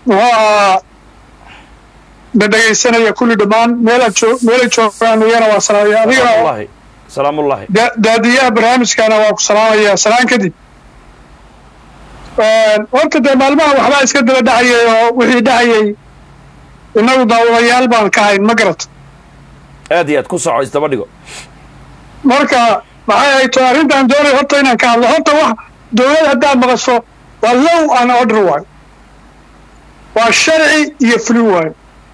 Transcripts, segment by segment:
muxuu ahaa dhadhegaysanaya kulli dhammaan meela joog meelay joogaan iyana waa salaamaya adigana salaamullahi salaamullahi da- daadiyaha barnaamijkana waa ku salaamaya salaan kadib horta dee maalmaha waxbaa iska daba dhacayay oo wixii dhacayay innagu daawadayaal baan ka hayn ma garata aad iyo aad ku soco isdaba dhigo marka maxay ahayd to arrintan doonay horta inaan ka hadlo horta wax dowlad haddaad maqasho waa low an order waayo waa sharci iyo fuli waayo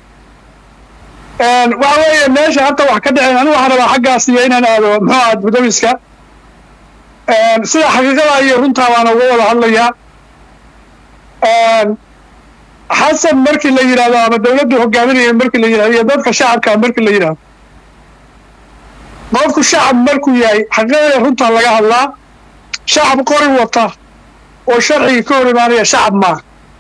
waxa weeye meesha hadda wax ka dhaceen anigu waxaan rabaa xaggaas iyo inaan aado muxuu ahaa budawiska sida xaqiiqada iyo runtaa baana uga wada hadlayaa xasan markii la yidhahdo ama dowladdu hogaaminaya markii la yidhahdo iyo dadka shacabka markii la yidhahdo qofku shacab markuu yahay xaqiiqada runtaa laga hadlaa shacab qori wata oo sharciga ka hor imaanaya shacab maaha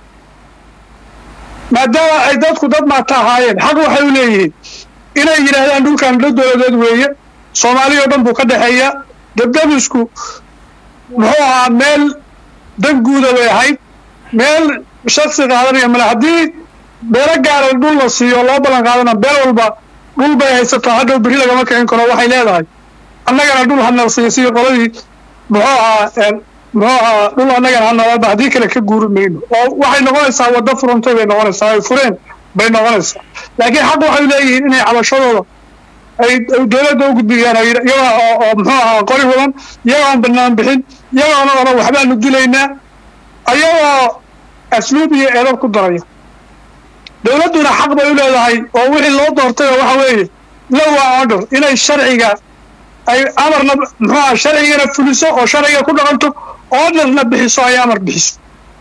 maadaama ay dadku dad maata ahaayeen xaq waxay u leeyihiin inay yidhaahdaan dhulkan dad dowladeed weeye soomaaliya oo dhan buu ka dhexeeya dabdabisku muxuu ahaa meel dan guuda bay ahayd meel shaksi qaadanaya male haddii beelo gaara dhul la siiyo loo ballan qaadana beel walba dhul bay haysataa hadhow berri lagama kicin karo waxay leedahay annagana dhul hanal siiyo sidii qoladii muxuu ahaa muxuu ahaa dhul annagana hanalaba haddii kale ka guuri mayno oo waxay noqonaysaa waddo furantay bay noqonaysaa ay fureen bay noqonaysaa laakiin xaq waxay leeyihiin inay cabashadooda ay dowladda u gudbiyaan iyaga oo oo muxuu ahaa qori wadan iyaga oon banaan bixin iyagoona odhan waxbaanu dilaynaa ayagoo asluub iyo eedab ku daraya dowladduna xaq bay u leedahay oo wixii loo doortay oo waxa weeye low order inay sharciga ay amarna muxuu aha sharcigana fuliso oo sharciga ku dhaqanto orderna bixiso ay amar bixiso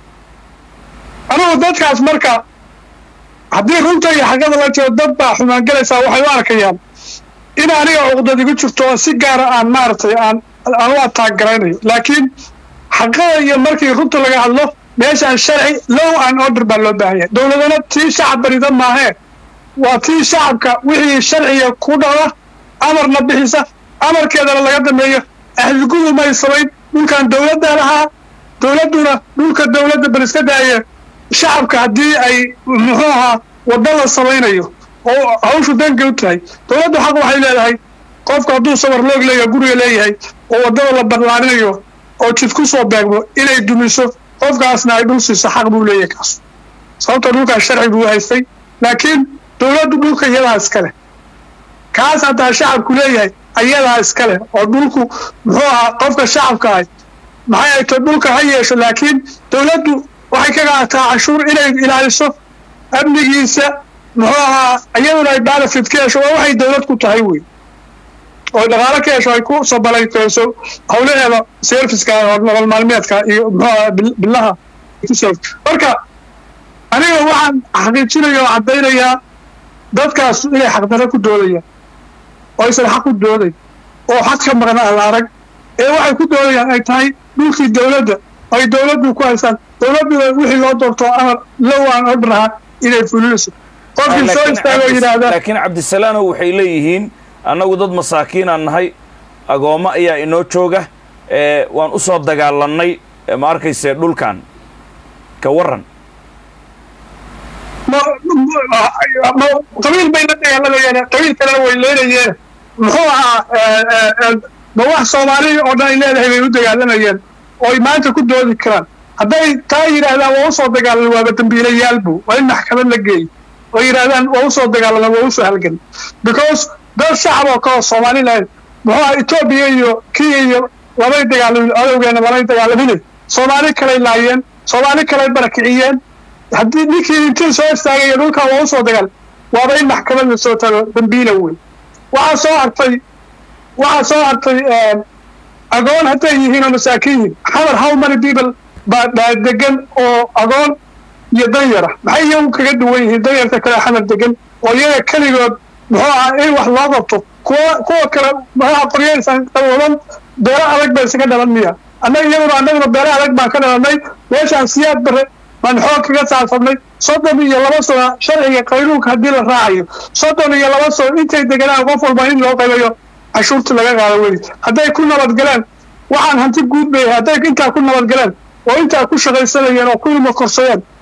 anigu dadkaas marka haddii runta iyo xaqada la jiro dad baa xumaan gelaysaa waxay u arkayaan in aniga cuqdad igu jirto oo si gaara aan maaragtay aan aan u ataag garaynayo laakiin xaqada iyo markii runta laga hadlo meeshaan sharci low an order baa loo baahan yahay dowladana tii shacab barida maahee waa tii shacabka wixii sharciga ku dhada amarna bixisa amarkeedana laga dameeyo ahlugudu may samayn dhulkan dowladda lahaa dowladduna dhulka dowladda bal iska daaya shacabka haddii ay muxuu ahaa wadda la samaynayo oo hawshu danka u tahay dowladdu xaq waxay leedahay qofku hadduu sawar loog leeyahay guriga leeyahay oo waddada la barlaarinayo oo jid ku soo beegmo inay dumiso qofkaasna ay dhul siiso xaq buu leeyahay kaas sababta dhulkaas sharci buu haystay laakiin dowladdu dhulka iyadaa iskale kaas haddaa shacabku leeyahay ayadaa iskale oo dhulku muxuu ahaa qofka shacabka ahay maxay ay to dhulka ha yeesho laakiin dowladdu waxay ka qaadataa cashuur inay ilaaliso amnigiisa muxuu ahaa iyaduna ay benefit ka hesho waa waxay dowlad ku tahay wey oo dhaqaalo ka hesho ay ku sabalayso hawlaheeda serviceka oo nolol maalmeedka iyo muxuu ahaa bilaha marka aniga waxaan xaqiijinaya oo caddaynayaa dadkaas inay xaqdaro ku doodayaan oo aysan xaq ku dooday oo xaq ka maqna aan la arag ee waxay ku doodayaan ay tahay dhulkii dowladda ay dowladdu ku haystaan dowladduna wixii loo doorto amar low aan order ahaa inay fulinayso qofkii soo istaago yidhaahda laakiin cabdisalaanow waxay leeyihiin annagu dad masaakiinaan nahay agoommo ayaa inoo jooga ee waan u soo dagaalannay ma arkayse dhulkan ka warran qabiil bay la dagaalamayeen qabiil kalena way leynayeen muxuu ahaa ma wax soomaaliya oo dhan ay leedahay bay u dagaalamayeen oo ay maanta ku doodi karaan hadday taa yidhaahdaan waa usoo dagaalan waaba dambiilayaalbu waa in maxkamad la geeyo oo yidhaahdaan waa usoo dagaalan waa usoo halgan because dad shacab oo kaleo somaliland muxuu aha etoobiya iyo kenya iyo labay dagaalamin adowgeena labay dagaalamin soomaali kalay laayeen soomaali kalay barakiciyeen haddii ninkii intii soo istaagaya dhulkan waa usoo dagaal waaba in maxkamad la soo tago dambiila weyn waxaa soo hartay waxaa soo hartay agoon hadday yihiin oo masaakiin yihiin xamar how many people baa baa degan oo agoon iyo danyara maxay iyagu kaga duwan yihiin danyarta kale xamar degan oo iyaga keligood muxuu ahaa in wax loo qabto kuwa kuwa kale maxaa qoryaysan wadan beelo adag ba isaga dhalan miya annaga iyaguna annaguna beelo adag baan ka dhalanay meeshaan siyaad bare baan xoog kaga saabsanay soddon iyo laba sano sharciga qaynuunka haddii la raacayo soddon iyo laba sano intay deganaan qof walba in loo qaybayo cashuurta laga qaado weli hadday ku nabadgaleen waxaan hanti guud bay hadday intaa ku nabadgaleen oo intaa ku shaqaysanayeen oo ku ilmo korsadeen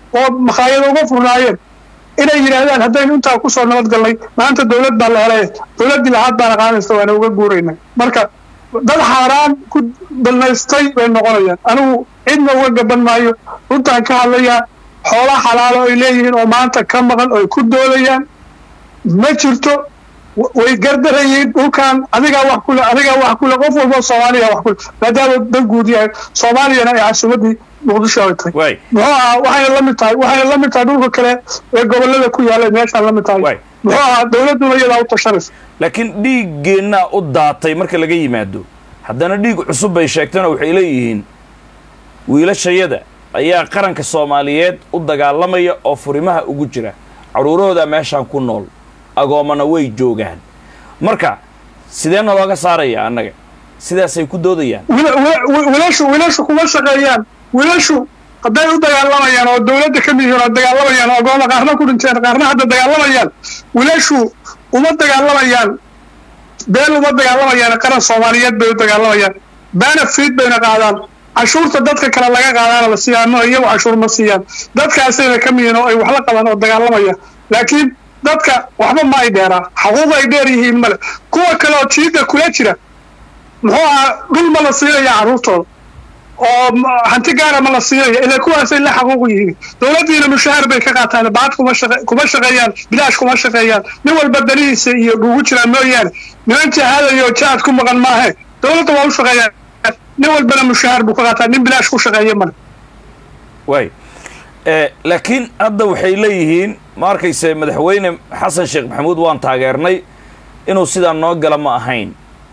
oo makhaayado uga furnaayeen inay yidhaahdaan haddaynu intaa kusoo nabadgalnay maanta dowlad baa la helay dowladdii lahaad baana qaadaysa waana uga guuraynay marka dad xaaraan ku balnaystay bay noqonayaan anigu cidna uga gaban maayo runtaan ka hadlayaa xoola xalaalo ay leeyihiin oo maanta ka maqan oo ay ku doodayaan ma jirto way gardarayeen dhulkan adigaa wax kule adigaa wax kule qof walba soomaaliya wax kule maadaama dan guud yahay soomaaliyana ay casuumadii muqdisho ay tahay muxuu ahaa waxayna la mid tahay waxayna la mid tahay dhulka kale ee gobolada ku yaalla meeshaan la mid tahay muxuu ahaa dowladduna iyadaa u tashanaysa laakiin dhiiggeennaa u daatay marka laga yimaado haddana dhiig cusub bay sheegtana waxay leeyihiin wiilashayada ayaa qaranka soomaaliyeed u dagaalamaya oo furimaha ugu jira carruurahoodaa meeshaan ku nool agoomana way joogaan marka sideena looga saaraya annaga sidaasay ku doodayaan wiilashu wiilashu kuma shaqeeyaan wiilashu hadday u dagaalamayaan oo dowladda ka mid yihiin oo dagaalamayaan oo agooma qaarna ku dhinteen qaarna hadda dagaalamayaan wiilashu uma dagaalamayaan beel uma dagaalamayaan qaran soomaaliyeed bay u dagaalamayaan benefit bayna qaadaan cashuurta dadka kale laga qaadaana la siiyaan no iyagu cashuur ma siiyaan dadkaasayna ka mid yihiin oo ay wax la qabaan oo dagaalamaya laakiin dadka waxba ma ay dheeraa xaquuq ay dheer yihiin male kuwa kale oo jiida kula jira muxuu ahaa dhul ma la siinaya carruurtooda oo hanti gaara ma la siinaya ilaa kuwaasay la xaquuq yihiin dowladdiina mushaahar bay ka qaataan baad kuma shaqe kuma shaqeeyaan bilaash kuma shaqeeyaan nin walba danihiisa iyo ugu jiraan mooyaane niman jahaadayo jaad ku maqan maahe dowladda waa u shaqeeyaan nin walbana mushaahar buu ka qaataa nin bilaash ku shaqeeya male way laakiin hadda waxay leeyihiin ma arkayse madaxweyne xasan sheekh maxamuud waan taageernay inuu sidaa noo gala ma ahayn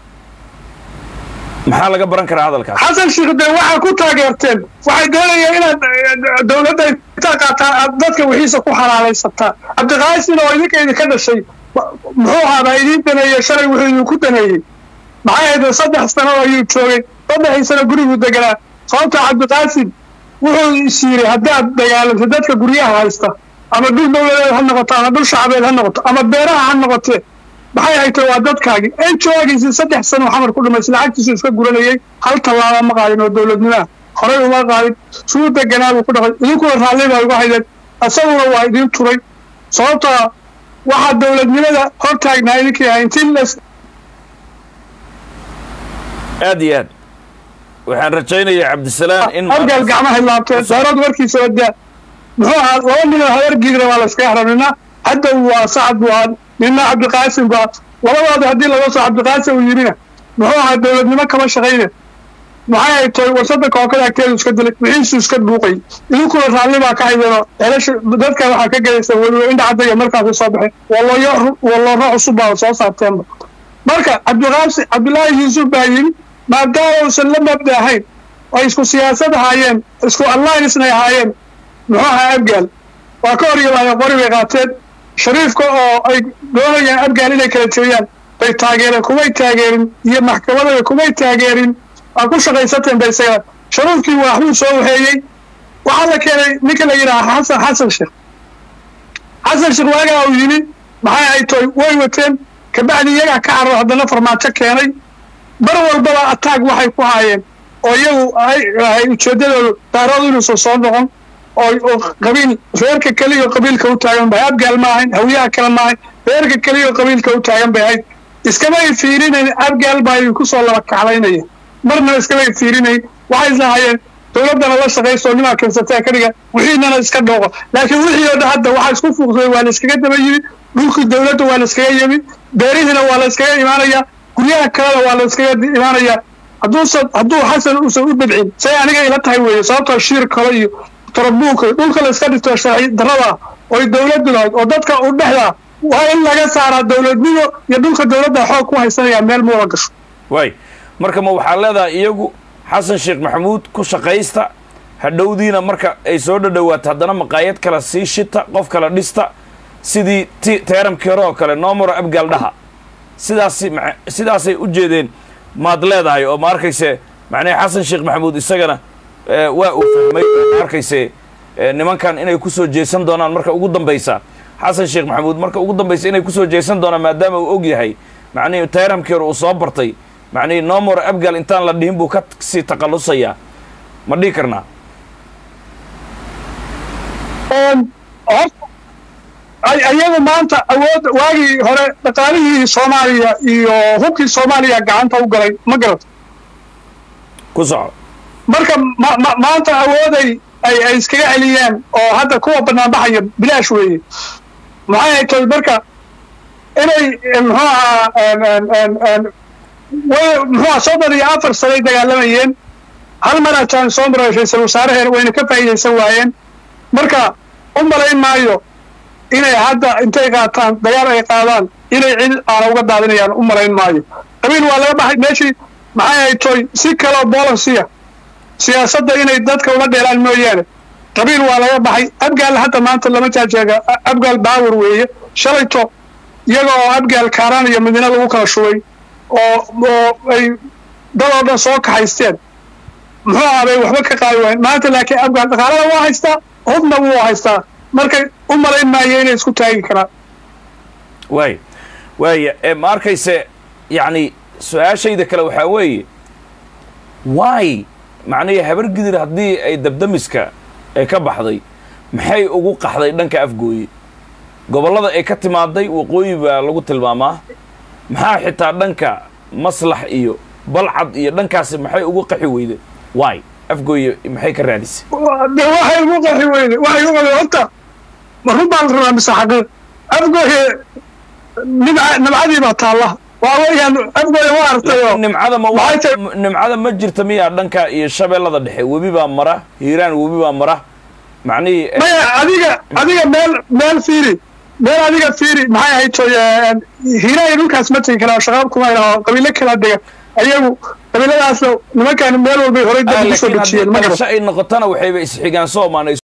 maxaa laga baran karaa hadalkaas xasan sheekh de waxaa ku taageerteen waxay doonayaan inaad dowladda intaa qaataa aad dadka wixiisa ku xalaalaysataa cabdiqaasin oo idinka idinka dhashay muxuu ahaabaa idiin daneeyey shalay wuxuu idinku daneeyey maxay ahayd saddex sano ayuu joogay saddexii sano guriguu deganaa sababta cabdiqaasim wuxuu is yiri haddaad dagaalamto dadka guryaha haysta ama dhul dowladeed ha noqoto ama dhul shacabeed ha noqoto ama beeraha ha noqotee maxay haytay waa dadkaagii enjoogiisii saddex sano xamar ku dhumaysa lacagtiisu iska guranayay hal tallaaba ma qaadin oo dowladnimaha horay uma qaadin suu deganaa buu ku dhaqay idinkuna raalli baa uga haydeen isaguna waa idiin turay sababtoo waxaa dowladnimada hor taagnaa idinkii ahay intii las aad iyo aad waxaan rajaynayaa cabdisalaam in argaal gacmahay laabteen daarad warkiisa wadaa muxuu ahaa laba ninoo habargiidna waa la iskaga xara nina haddow waa sacad buu ahaa nina cabdiqaasim baa labadooda haddii laga soo cabdiqaasim uu yimina muxuu ahaa dowladnimo kama shaqayne maxay ay tahay warsada kookada agteedu iska dilay wixiisu iska dhuuqay idinkuna raalli baa ka haydeenoo celasha dadka waxaa ka gelaysa weliba indhacadaya markaasay soo baxeen walooyo wallooro cusub baa soo saarteenba marka cabdiqaasim cabdilaahi yuusuf baa yimi maadaama uusan la mabda ahayn ay isku siyaasad ahaayeen isku alliancena ahaayeen muxuu ahaa abgaal waa ka hor yimaadeen qori bay qaateen shariifka oo ay doonayaan abgaal inay kala jeeyaan bay taageereen kumay taageerin iyo maxkamadada kumay taageerin waa ku shaqaysateen bay isaga shariifkii waxbuu soo waxeeyey waxaa la keenay ninka la yidhaha xasan xasan sheekh xasan sheekh waagaa uu yimi maxay ay toy way wateen kabacdi iyagaa ka cararo haddana farmaajo keenay mar walbaba ataag waxay ku haayeen oo iyagu ay ujeeddadoodu daaroodu inuusan soo noqon oo qabiil reerka keliya qabiilka u taagan bay abgaal ma ahayn hawiyaha kale ma ahayn reerka keliya qabiilka u taagan bay ahayd iskamay fiirinayn abgaal baa idinku soo laba kaclaynaya marna iskamay fiirinayn waxay islahayeen dowladdana la shaqayso nimaa keensataa ka dhiga wixiinana iska dhooqo laakiin wixii oo dhan hadda waxaa isku fuuqsaday waa la iskaga daba yimi dhulkii dowladda waa la iskaga yimi beerihiina waa la iskaga imaanaya guryaha kalena waa la iskaga imaanayaa hadduusan hadduu xasan uusan u dabcin say aniga ila tahay weeye sababtoo shiir kale iyo tarabuuka dhulka la iska dhigto sharci darada oy dowladdu lahayd oo dadka u dhexdaa waa in laga saaraa dowladnimo iyo dhulka dowladda xoog ku haysanaya meel muula gasho waay marka ma waxaa leedahay iyagu xasan sheekh maxamuud ku shaqaysta hadhowdiina marka ay soo dhadhowaato haddana maqaayad kale sii shita qof kale dhista sidii ti teeramkii hore oo kale noomaro abgaal dhaha sidaasi sidaasay u jeedeen maad leedahay oo ma arkayse macnaha xasan sheekh maxamuud isagana waa uu fahmay ma arkayse nimankan inay kusoo jeesan doonaan marka ugu dambaysa xasan sheekh maxamuud marka ugu dambaysa inay kusoo jeesan doonaan maadaama uu og yahay macnihii tayramkii hore uu soo bartay macnihii nomor abgal intaan la dhihin buu ka sii taqalusayaa ma dhihi karnaa horta ayagu maanta awood waagii hore dhaqaalihii soomaaliya iyo hubkii soomaaliya gacanta u galay ma garato ku soco marka maanta awooday ay ay iskaga celiyaan oo hadda kuwa banaanbaxaya bilaash weeye maxay ay tahay marka inay muxuu ahaa way muxuu aha soddon iyo afar sanay dagaalamayeen hal mar ataan soo maray ra-iisul wasaaraheena wayna ka faa'iidaysan waayeen marka u malayn maayo inay hadda intay qaataan dagaal ay qaadaan inay cid aana uga daadinayaan u malayn maayo qabiil waa laga baxay meeshii maxay ay toy si kaloo bolansiya siyaasadda inay dadka ula dheelaan mooyaane qabiil waa laga baxay abgaal hadda maanta lama jaajeega abgaal baawar weeye shalayto iyaga oo abgaal kaaraan iyo madiina lagu kala shubay oo oo ay dadoo dhan soo kaxaysteen muxuu ahabay waxba ka qaadi waayen maanta laakiin abgaal dhaqaalada waa haystaa hubna wuu haystaa markay u malayn maayo inay isku taagi karaan waay waaya ma arkayse yacni su-aashayda kale waxaa weeye waay macnihi habar gidir haddii ay dabdamiska ay ka baxday maxay ugu qaxday dhanka afgooye gobollada ay ka timaaday waqooyi baa lagu tilmaamaa maxaa xitaa dhanka maslax iyo balcad iyo dhankaasi maxay ugu qaxi weyde waay afgooye maxay ka raadisay de waxay ugu qaxi weyde waxay ugu qaxi horta ma run baa la rabaa mise xaqiiq afgooye nimca nimcadii baa taalla waa weeyaan afgooye waa artayo nimcada ma Maxay tahay- nimcada ma jirta miyaa dhanka iyo shabeellada dhexe webi baa mara hiiraan webi baa mara macnihii eh, maya adiga adiga meel meel fiiri meel adiga fiiri maxay ahayd toy hiiraayo dhulkaas ma tegi karaa shaqaab kuma ilaho qabiilo kala dega ayagu qabiiladaas nimankan meel walbay horay dad ugu soo laakiin dejiyeen haddii ma garan dhalasho ay noqotona waxayba isxigaan soomaan